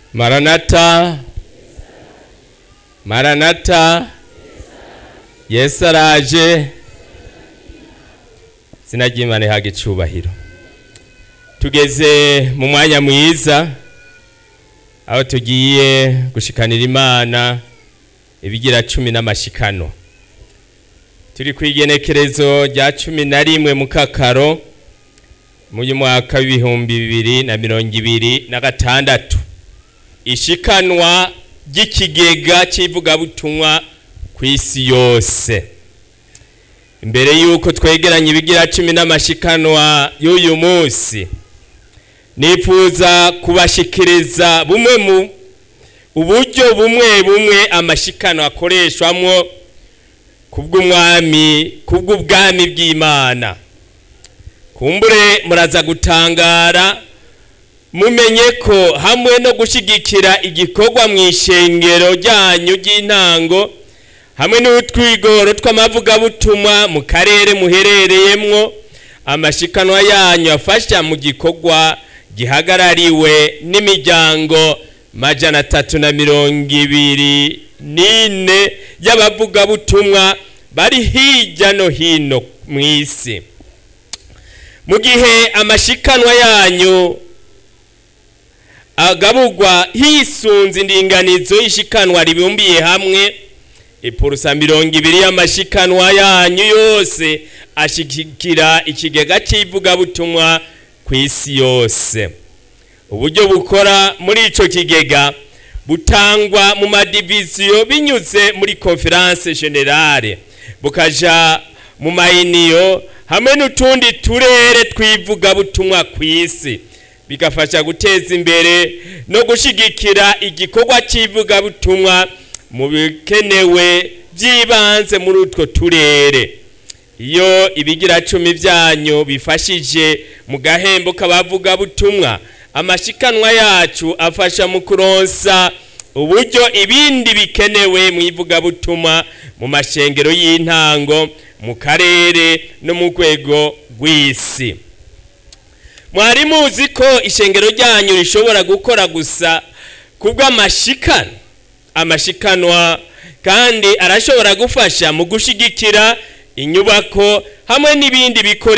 maranata maranata yesu araje izina ry'imana ihaga icubahiro tugeze mu mwanya mwiza aho tugiye gushikanira imana ibigira cumi n'amashikano turi ku igenekerezo rya cumi na rimwe mu kakaro mu mwaka w'ibihumbi bibiri na mirongo ibiri na gatandatu ishikanwa ry'ikigega cy'ivugabutumwa ku isi yose imbere y'uko twegeranya ibigira cumi n'amashikanwa y'uyu munsi nifuza kubashikiriza bumwe mu uburyo bumwe bumwe amashikano akoreshwamwo kubw'umwami kubw'ubwami bw'imana kumbure muraza gutangara mumenye ko hamwe no gushyigikira igikorwa mu ishengero ryanyu ry'intango hamwe n'utwigoro tw'amavugabutumwa mu karere muherereyemwo amashikanwa yanyu afasha mu gikorwa gihagarariwe n'imiryango majana atatu na mirongo ibiri n'ine y'abavugabutumwa bari hirya no hino mu isi mu gihe amashikanwa yanyu agaburwa hisunze indinganizo y'ishikanwa ribumbiye hamwe ipurusa mirongo ibiri y'amashikanwa yanyu yose ashigikira ikigega cy'ivugabutumwa ku isi yose uburyo bukora muri icyo kigega butangwa mu madiviziyo binyuze muri konferanse generale bukaja mu mayiniyo hamwe n'utundi turere tw'ivugabutumwa ku isi bigafasha guteza imbere no gushyigikira igikorwa cy'ivugabutumwa mu bikenewe by'ibanze muri utwo turere iyo ibigira cumi byanyu bifashije mu gahembo k'abavugabutumwa amashikanwa yacu afasha mu kuronsa uburyo ibindi bikenewe mu ivugabutumwa mu mashengero y'intango mu karere no mu rwego rw'isi mwari muzi ko ishengero ryanyu rishobora gukora gusa kubw'amashikano amashikanwa kandi arashobora gufasha mu gushyigikira inyubako hamwe n'ibindi bikoresho